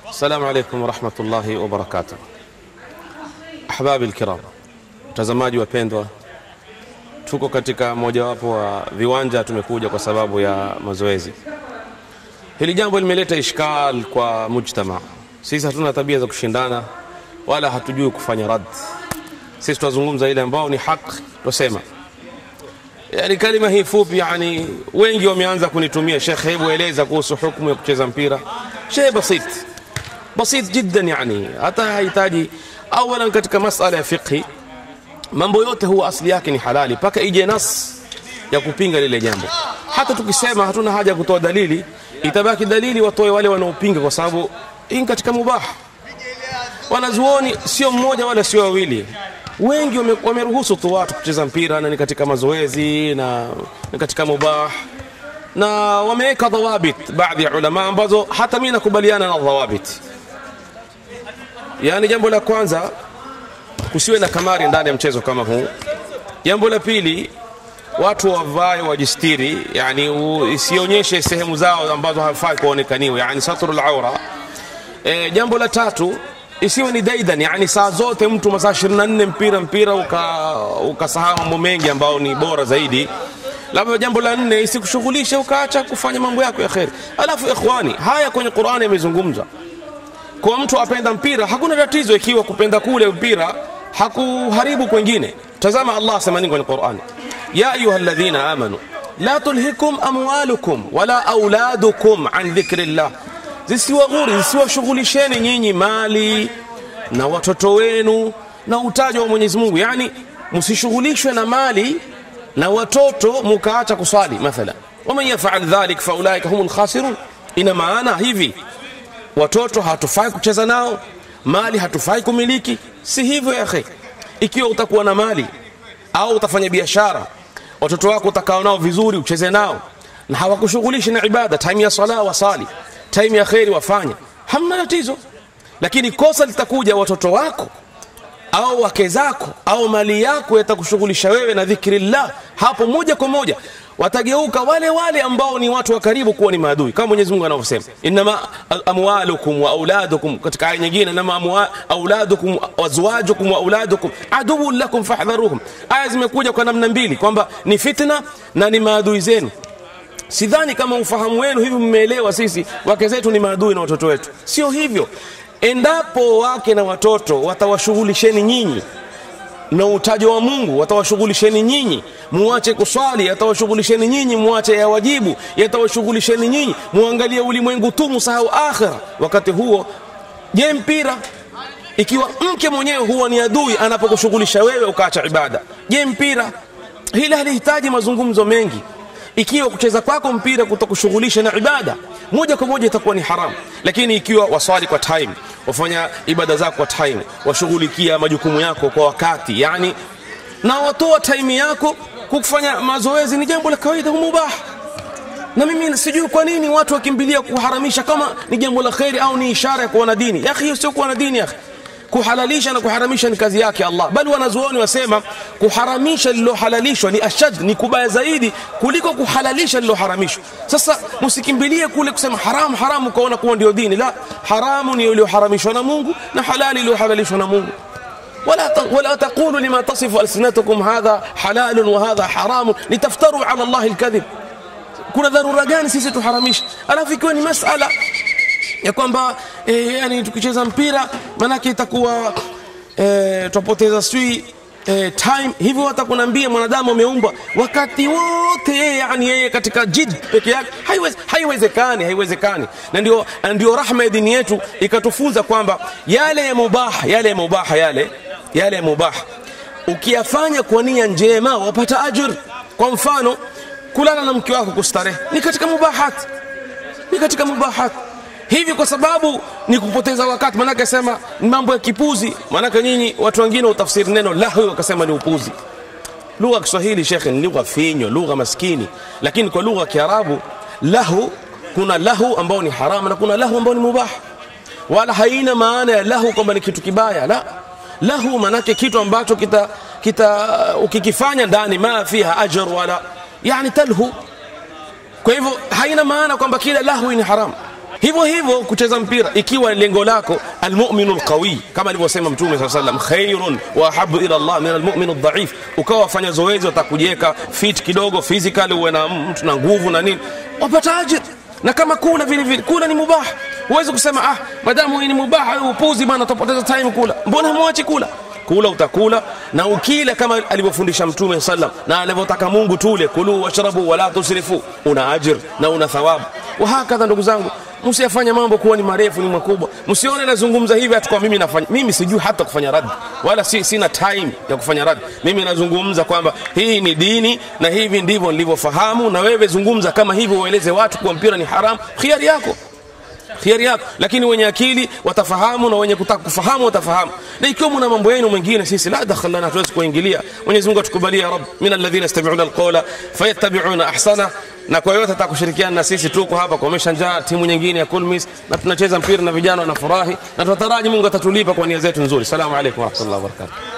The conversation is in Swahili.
السلام عليكم ورحمة الله وبركاته ahbabi alkiram watazamaji wapendwa tuko katika mojawapo wa viwanja tumekuja kwa sababu ya mazoezi hili jambo limeleta ishkal kwa mujtama sisi hatuna tabia za kushindana wala hatujui kufanya rad sisi tunazungumza ile ambao ni haki tusema yani kalima hii fupi yani wengi wameanza kunitumia shekh hebu eleza kuhusu hukumu ya kucheza mpira shay basit basit jiddan yani hata hahitaji awalan katika masala ya fiqhi mambo yote huwa asli yake ni halali mpaka ije nas ya kupinga lile jambo hata tukisema hatuna haja ya kutoa dalili itabaki dalili watoe wale wanaopinga kwa sababu hii katika mubah wanazuoni sio mmoja wala sio wawili wengi wame- wameruhusu tu watu kucheza mpira na ni katika mazoezi na ni katika mubah na wameweka dhawabit baadhi ya ulama ambazo hata mimi nakubaliana na dhawabit yaani jambo la kwanza kusiwe na kamari ndani ya mchezo kama huu jambo la pili watu wavae wajistiri yani u- isionyeshe sehemu zao ambazo hafai kuonekaniwa yani satrul aura e, jambo la tatu isiwe ni daidan yani saa zote mtu masaa 24 mpira mpira ukasahau uka mambo mengi ambao ni bora zaidi labda jambo la nne isikushughulishe ukaacha kufanya mambo yako ya kheri alafu ikhwani haya kwenye qurani yamezungumza kwa mtu apenda mpira hakuna tatizo ikiwa kupenda kule mpira hakuharibu kwengine tazama allah asema nini kwenye qurani ya ayuha alladhina amanu la tulhikum amwalukum wala auladukum an dhikri llah zisiwaghuri zisiwashughulisheni nyinyi mali na watoto wenu na utajo wa mwenyezi mungu yani msishughulishwe na mali na watoto mukaacha kuswali mathala waman yafal dhalik faulaika hum lkhasirun ina maana hivi watoto hatufai kucheza nao mali hatufai kumiliki si hivyo ya akhi ikiwa utakuwa na mali au utafanya biashara watoto wako utakaa nao vizuri ucheze nao na hawakushughulishi na ibada time ya sala wasali time ya kheri wafanya hamna tatizo lakini kosa litakuja watoto wako au wake zako au mali yako yatakushughulisha wewe na dhikrillah hapo moja kwa moja watageuka wale wale ambao ni watu wa karibu kuwa ni maadui kama Mwenyezi Mungu anavyosema inma amwalukum wa auladukum katika aya nyingine inma amwa- auladukum wazwajukum wa auladukum aduwwun lakum fahdharuhum aya zimekuja kwa namna mbili kwamba ni fitna na ni maadui zenu sidhani kama ufahamu wenu hivi mmeelewa sisi wake zetu ni maadui na watoto wetu sio hivyo endapo wake na watoto watawashughulisheni nyinyi na utajo wa mungu watawashughulisheni nyinyi muache kuswali yatawashughulisheni nyinyi muache ya wajibu yatawashughulisheni nyinyi muangalie ulimwengu tu musahau akhira wakati huo je mpira ikiwa mke mwenyewe huwa ni adui anapokushughulisha wewe ukaacha ibada je mpira hili halihitaji mazungumzo mengi ikiwa kucheza kwako mpira kutakushughulisha na ibada moja kwa moja itakuwa ni haramu lakini ikiwa waswali kwa time wafanya ibada zako kwa time washughulikia majukumu yako kwa wakati yani na watoa time yako kufanya mazoezi ni jambo la kawaida mubah na mimi sijui kwa nini watu wakimbilia kuharamisha kama ni jambo la kheri au ni ishara ya kuwa na dini ya akhi hiyo sio kuwa na dini ya akhi kuhalalisha na kuharamisha ni kazi yake Allah bali wanazuoni wasema kuharamisha lililohalalishwa ni ashad ni kubaya zaidi kuliko kuhalalisha lililoharamishwa sasa msikimbilie kule kusema haramu haramu ukaona kuwa ndio dini la haramu ni iliyoharamishwa na Mungu na halali iliyohalalishwa na Mungu ولا ت- ولا تقولوا لما تصف ألسنتكم هذا حلال وهذا حرام لتفتروا على الله الكذب kuna dharura gani sisi tuharamishe alafu ikiwa ni masala ya kwamba e, yani tukicheza mpira manake itakuwa e, twapoteza sijui e, time hivyo watakunambia mwanadamu ameumbwa wakati wote yeye yani yeye katika jid peke yake haiwezi- haiwezekani haiwezekani na ndio ndio rahma ya dini yetu ikatufunza kwamba yale ya mubaha yale ya mubaha yale yale ya mubaha ukiyafanya kwa nia njema wapata ajr kwa mfano kulala na mke wako kustarehe ni katika mubahat ni katika mubahat hivi kwa sababu ni kupoteza wakati maanake sema ni mambo ya kipuzi maanake nyinyi watu wengine utafsiri neno lahwi wakasema ni upuzi lugha ya kiswahili shekhe ni lugha finyo lugha maskini lakini kwa lugha ya kiarabu lahu kuna lahu ambao ni haramu na kuna lahu ambao ni mubah wala haina maana ya lahu kwamba ni kitu kibaya la lahu manake kitu ambacho kita, kita ukikifanya ndani ma fiha ajr wala yani talhu kwa hivyo haina maana kwamba kila lahwi ni haram hivyo hivyo kucheza mpira ikiwa lengo lako almuminu lqawi kama alivyosema mtume saa salam khairun wa ahabu ila llah min almuminu ldhaif ukawa wafanya zoezi watakujiweka fit kidogo physical uwe na mtu na nguvu na nini wapata ajir na kama kula vile vile kula ni mubah huwezi kusema ah madamu hii ni mubah upuzi bana utapoteza time kula mbona mwachi kula kula utakula na ukila kama alivyofundisha mtume sallam na alivyotaka mungu tule kulu washrabu wala tusrifu una ajir na una thawabu wahakadha ndugu zangu msiyafanya mambo kuwa ni marefu ni makubwa msione nazungumza hivi hata kwa mimi nafanya mimi sijui hata kufanya radi wala si, sina time ya kufanya radi mimi nazungumza kwamba hii ni dini na hivi ndivyo nilivyofahamu na wewe zungumza kama hivyo ueleze watu kuwa mpira ni haramu khiari yako khiari yako lakini wenye akili watafahamu na wenye kutaka kufahamu watafahamu na ikiwa mna mambo yenu mengine sisi la dakhal lana tuwezi kuingilia Mwenyezi Mungu atukubalie ya rab min alladhina yastami'una alqawla fayattabi'una ahsana na kwa yote atakushirikiana na sisi tuko hapa kuomesha njaa timu nyingine ya Kulmis na tunacheza mpira na vijana wanafurahi na tunataraji Mungu atatulipa kwa nia zetu nzuri salamu alaykum wa rahmatullahi wa barakatuh